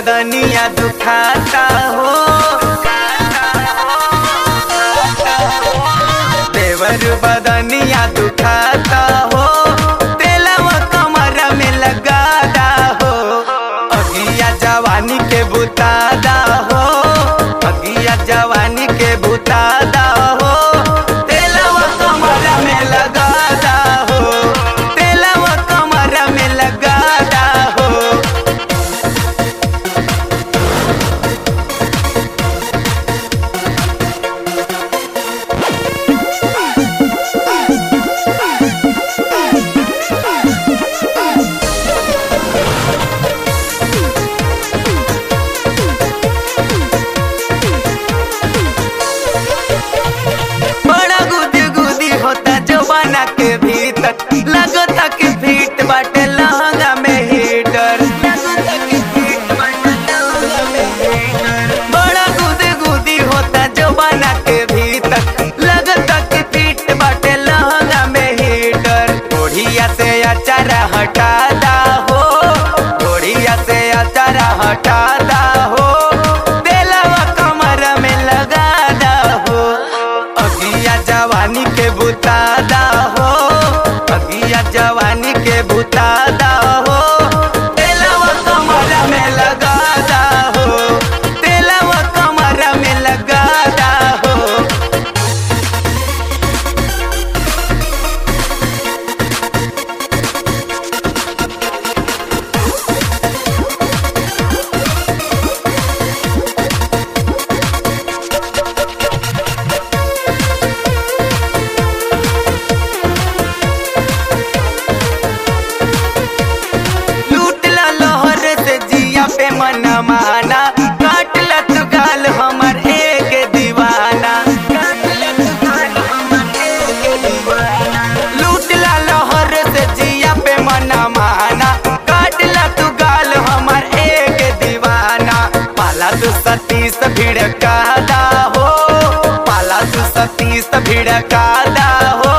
बदनिया दुखाता हो देवर बदनिया दुखाता हो तेलवा कमर में लगादा हो अगिया जवानी के बुतादा हो अगिया जवानी के बुतादा हो तेलवा कमर में लगादा हो तेलवा कमर में लगादा हो बड़ा गुदी गुदी होता जवाना के भीतर लगता कि फीट बाटे लहंगा में हीटर बड़ा गुदी गुदी होता जवाना के भीतर लगता कि फीट बाटे लहंगा में हीटर ओढ़िया से अचारा हटादा हो ओढ़िया से अचारा हटादा हो तेलवा कमर में लगादा हो अगिया जवानी के बुतादा हो अगिया जवानी के बुतादा हो तेलवा कमर में लगादा हो तेलवा कमर में लगादा हो लूटला लहर से जिया पे मन माना काटला तू गाल हमर एक दीवाना लूटला लहर से जिया पे मन माना काटला तू गाल हमर एक दीवाना पाला तू सतीस भिड़कादा हो पाला तू सतीस भिड़कादा हो